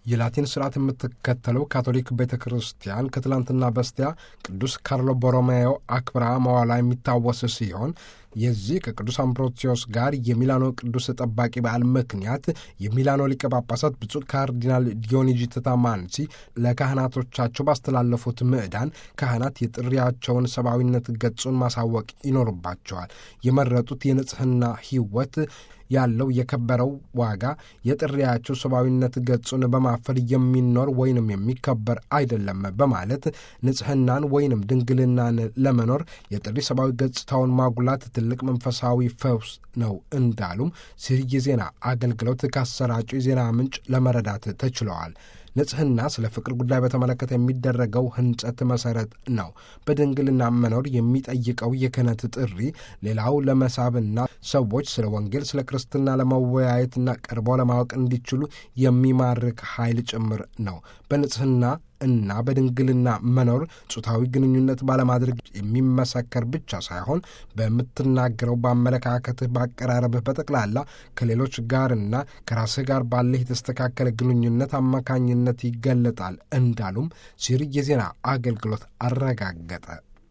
የላቲን ስርዓት የምትከተለው ካቶሊክ ቤተ ክርስቲያን ከትላንትና በስቲያ ቅዱስ ካርሎ ቦሮሜዮ አክብራ መዋላ የሚታወስ ሲሆን የዚህ ከቅዱስ አምብሮሲዮስ ጋር የሚላኖ ቅዱስ ጠባቂ በዓል ምክንያት የሚላኖ ሊቀ ጳጳሳት ብፁዕ ካርዲናል ዲዮኒጂ ተታማንሲ ለካህናቶቻቸው ባስተላለፉት ምዕዳን ካህናት የጥሪያቸውን ሰብአዊነት ገጹን ማሳወቅ ይኖርባቸዋል። የመረጡት የንጽሕና ሕይወት ያለው የከበረው ዋጋ የጥሪያቸው ሰብአዊነት ገጹን በማፈል የሚኖር ወይንም የሚከበር አይደለም በማለት ንጽሕናን ወይንም ድንግልናን ለመኖር የጥሪ ሰብአዊ ገጽታውን ማጉላት ትልቅ መንፈሳዊ ፈውስ ነው እንዳሉም ሲል የዜና አገልግሎት ካሰራጩ የዜና ምንጭ ለመረዳት ተችለዋል። ንጽሕና ስለ ፍቅር ጉዳይ በተመለከተ የሚደረገው ሕንጸት መሠረት ነው። በድንግልና መኖር የሚጠይቀው የክህነት ጥሪ ሌላው ለመሳብና ሰዎች ስለ ወንጌል፣ ስለ ክርስትና ለመወያየትና ቀርበው ለማወቅ እንዲችሉ የሚማርክ ኃይል ጭምር ነው። በንጽሕና እና በድንግልና መኖር ጾታዊ ግንኙነት ባለማድረግ የሚመሰከር ብቻ ሳይሆን በምትናገረው፣ በአመለካከትህ፣ በአቀራረብህ፣ በጠቅላላ ከሌሎች ጋርና ከራስህ ጋር ባለህ የተስተካከለ ግንኙነት አማካኝነት ይገለጣል እንዳሉም ሲሪ የዜና አገልግሎት አረጋገጠ።